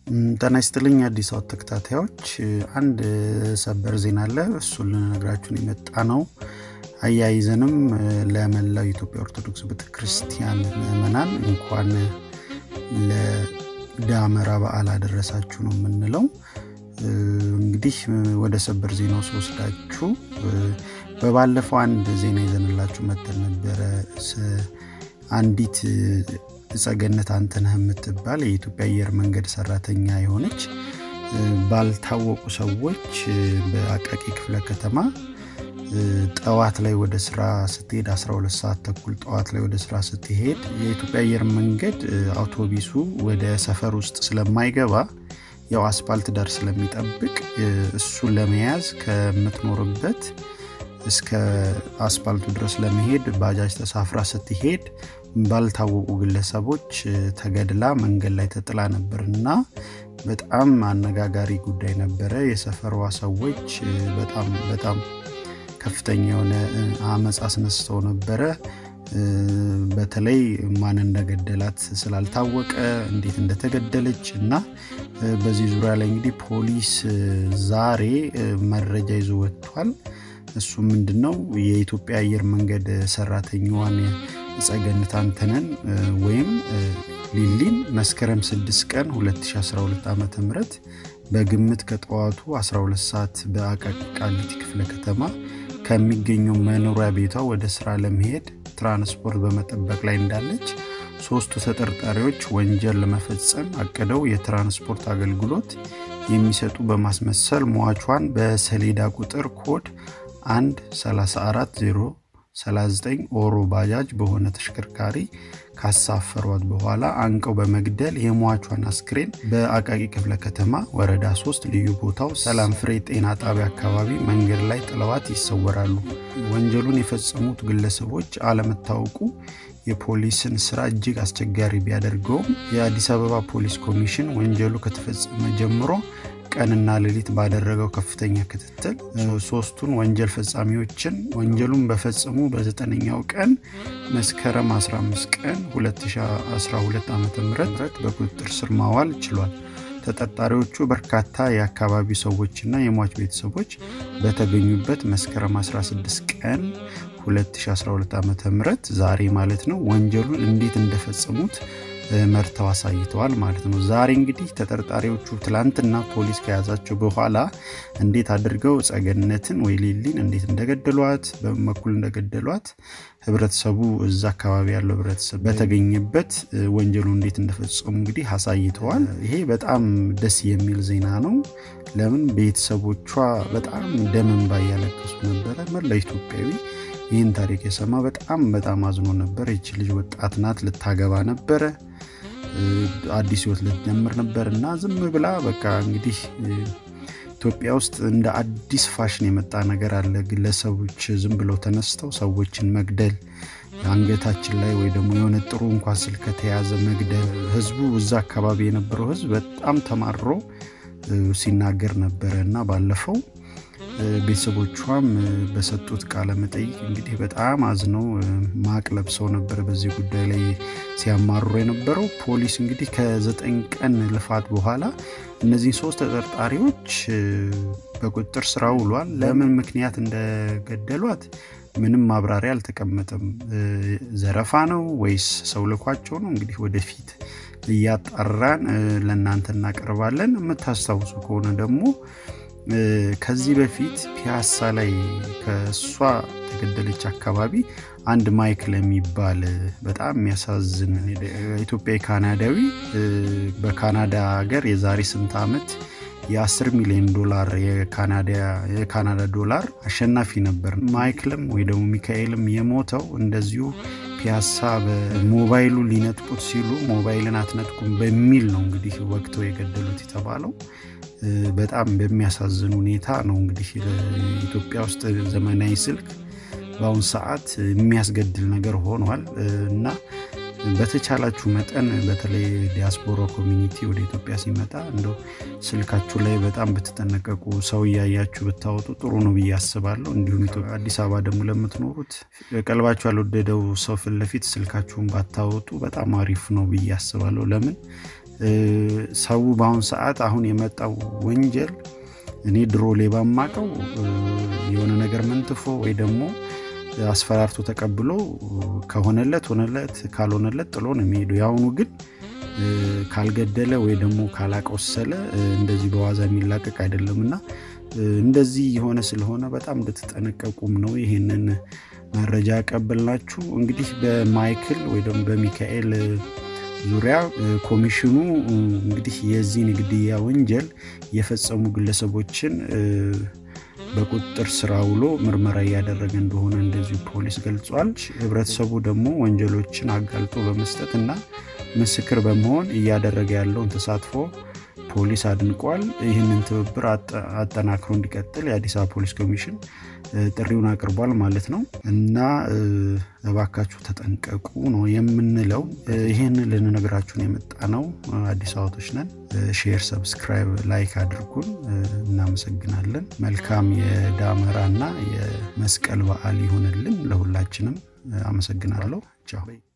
ጤና ይስጥልኝ አዲስ አበባ ተከታታዮች፣ አንድ ሰበር ዜና አለ። እሱን ልነግራችሁን የመጣ ነው። አያይዘንም ለመላው የኢትዮጵያ ኦርቶዶክስ ቤተክርስቲያን ምዕመናን እንኳን ለዳመራ በዓል አደረሳችሁ ነው የምንለው። እንግዲህ ወደ ሰበር ዜናው ስወስዳችሁ በባለፈው አንድ ዜና ይዘንላችሁ መተን ነበረ። አንዲት ጸገነት አንተነህ የምትባል የኢትዮጵያ አየር መንገድ ሰራተኛ የሆነች ባልታወቁ ሰዎች በአቃቂ ክፍለ ከተማ ጠዋት ላይ ወደ ስራ ስትሄድ 12 ሰዓት ተኩል ጠዋት ላይ ወደ ስራ ስትሄድ የኢትዮጵያ አየር መንገድ አውቶቢሱ ወደ ሰፈር ውስጥ ስለማይገባ ያው አስፓልት ዳር ስለሚጠብቅ እሱን ለመያዝ ከምትኖርበት እስከ አስፓልቱ ድረስ ለመሄድ ባጃጅ ተሳፍራ ስትሄድ ባልታወቁ ግለሰቦች ተገድላ መንገድ ላይ ተጥላ ነበር እና በጣም አነጋጋሪ ጉዳይ ነበረ። የሰፈሯ ሰዎች በጣም በጣም ከፍተኛ የሆነ አመፅ አስነስተው ነበረ። በተለይ ማን እንደገደላት ስላልታወቀ እንዴት እንደተገደለች እና በዚህ ዙሪያ ላይ እንግዲህ ፖሊስ ዛሬ መረጃ ይዞ ወጥቷል። እሱ ምንድን ነው የኢትዮጵያ አየር መንገድ ሰራተኛዋን ጸገነት አንተነን ወይም ሊሊን መስከረም 6 ቀን 2012 ዓ ም በግምት ከጠዋቱ 12 ሰዓት በአቃቂ ቃሊቲ ክፍለ ከተማ ከሚገኘው መኖሪያ ቤቷ ወደ ስራ ለመሄድ ትራንስፖርት በመጠበቅ ላይ እንዳለች ሶስቱ ተጠርጣሪዎች ወንጀል ለመፈጸም አቅደው የትራንስፖርት አገልግሎት የሚሰጡ በማስመሰል ሟቿን በሰሌዳ ቁጥር ኮድ 1 340 39 ኦሮ ባጃጅ በሆነ ተሽከርካሪ ካሳፈሯት በኋላ አንቀው በመግደል የሟቿን አስክሬን በአቃቂ ክፍለ ከተማ ወረዳ 3 ልዩ ቦታው ሰላም ፍሬ ጤና ጣቢያ አካባቢ መንገድ ላይ ጥለዋት ይሰወራሉ። ወንጀሉን የፈጸሙት ግለሰቦች አለመታወቁ የፖሊስን ስራ እጅግ አስቸጋሪ ቢያደርገውም የአዲስ አበባ ፖሊስ ኮሚሽን ወንጀሉ ከተፈጸመ ጀምሮ ቀንና ሌሊት ባደረገው ከፍተኛ ክትትል ሶስቱን ወንጀል ፈጻሚዎችን ወንጀሉን በፈጸሙ በዘጠነኛው ቀን መስከረም 15 ቀን 2012 ዓ ም በቁጥጥር ስር ማዋል ችሏል። ተጠርጣሪዎቹ በርካታ የአካባቢው ሰዎችና የሟች ቤተሰቦች በተገኙበት መስከረም 16 ቀን 2012 ዓ ም ዛሬ ማለት ነው ወንጀሉን እንዴት እንደፈጸሙት መርተው አሳይተዋል ማለት ነው። ዛሬ እንግዲህ ተጠርጣሪዎቹ ትላንትና ፖሊስ ከያዛቸው በኋላ እንዴት አድርገው ጸገነትን ወይ ሊሊን እንዴት እንደገደሏት በምን በኩል እንደገደሏት ህብረተሰቡ እዛ አካባቢ ያለው ህብረተሰብ በተገኘበት ወንጀሉ እንዴት እንደፈጸሙ እንግዲህ አሳይተዋል። ይሄ በጣም ደስ የሚል ዜና ነው። ለምን ቤተሰቦቿ በጣም ደም እንባ እያለቀሱ ነበረ። መላው ኢትዮጵያዊ ይህን ታሪክ የሰማ በጣም በጣም አዝኖ ነበር። ይች ልጅ ወጣት ናት፣ ልታገባ ነበረ፣ አዲስ ህይወት ልትጀምር ነበር እና ዝም ብላ በቃ እንግዲህ ኢትዮጵያ ውስጥ እንደ አዲስ ፋሽን የመጣ ነገር አለ። ግለሰቦች ዝም ብለው ተነስተው ሰዎችን መግደል አንገታችን ላይ ወይ ደግሞ የሆነ ጥሩ እንኳን ስልክ ከተያዘ መግደል። ህዝቡ እዛ አካባቢ የነበረው ህዝብ በጣም ተማሮ ሲናገር ነበረ እና ባለፈው ቤተሰቦቿም በሰጡት ቃለ መጠይቅ እንግዲህ በጣም አዝነው ማቅ ለብሰው ነበር በዚህ ጉዳይ ላይ ሲያማርሩ የነበረው። ፖሊስ እንግዲህ ከዘጠኝ ቀን ልፋት በኋላ እነዚህን ሶስት ተጠርጣሪዎች በቁጥጥር ስር ውሏል። ለምን ምክንያት እንደገደሏት ምንም ማብራሪያ አልተቀመጠም። ዘረፋ ነው ወይስ ሰው ልኳቸው ነው? እንግዲህ ወደፊት እያጣራን ለእናንተ እናቀርባለን። የምታስታውሱ ከሆነ ደግሞ ከዚህ በፊት ፒያሳ ላይ ከእሷ ተገደለች አካባቢ አንድ ማይክል የሚባል በጣም የሚያሳዝን ኢትዮጵያዊ ካናዳዊ በካናዳ ሀገር የዛሬ ስንት ዓመት የ10 ሚሊዮን ዶላር የካናዳ ዶላር አሸናፊ ነበር። ማይክልም ወይ ደግሞ ሚካኤልም የሞተው እንደዚሁ ፒያሳ በሞባይሉ ሊነጥቁት ሲሉ ሞባይልን አትነጥቁም በሚል ነው እንግዲህ ወቅተው የገደሉት የተባለው። በጣም በሚያሳዝን ሁኔታ ነው እንግዲህ ኢትዮጵያ ውስጥ ዘመናዊ ስልክ በአሁኑ ሰዓት የሚያስገድል ነገር ሆኗል እና በተቻላችሁ መጠን በተለይ ዲያስፖራ ኮሚኒቲ ወደ ኢትዮጵያ ሲመጣ እንደው ስልካችሁ ላይ በጣም ብትጠነቀቁ፣ ሰው እያያችሁ ብታወጡ ጥሩ ነው ብዬ አስባለሁ። እንዲሁም አዲስ አበባ ደግሞ ለምትኖሩት ቀልባችሁ ያልወደደው ሰው ፊት ለፊት ስልካችሁን ባታወጡ በጣም አሪፍ ነው ብዬ አስባለሁ። ለምን ሰው በአሁን ሰዓት አሁን የመጣው ወንጀል እኔ ድሮ ሌባ ማቀው የሆነ ነገር መንትፎ ወይ ደግሞ አስፈራርቶ ተቀብሎ ከሆነለት ሆነለት ካልሆነለት ጥሎ ነው የሚሄዱ የአሁኑ ግን ካልገደለ ወይ ደግሞ ካላቆሰለ እንደዚህ በዋዛ የሚላቀቅ አይደለም እና እንደዚህ የሆነ ስለሆነ በጣም እንድትጠነቀቁም ነው ይህንን መረጃ ያቀበልናችሁ እንግዲህ በማይክል ወይ ደግሞ በሚካኤል ዙሪያ ኮሚሽኑ እንግዲህ የዚህን ግድያ ወንጀል የፈጸሙ ግለሰቦችን በቁጥጥር ስራ ውሎ ምርመራ እያደረገ እንደሆነ እንደዚሁ ፖሊስ ገልጿል ህብረተሰቡ ደግሞ ወንጀሎችን አጋልጦ በመስጠት እና ምስክር በመሆን እያደረገ ያለውን ተሳትፎ ፖሊስ አድንቋል ይህንን ትብብር አጠናክሮ እንዲቀጥል የአዲስ አበባ ፖሊስ ኮሚሽን ጥሪውን አቅርቧል ማለት ነው እና እባካችሁ ተጠንቀቁ ነው የምንለው ይህን ልንነግራችሁን የመጣ ነው አዲስ አበባቶች ነን ሼር ሰብስክራይብ ላይክ አድርጉን እናመሰግናለን መልካም የዳመራ እና የመስቀል በዓል ይሁንልን ለሁላችንም አመሰግናለሁ ቻው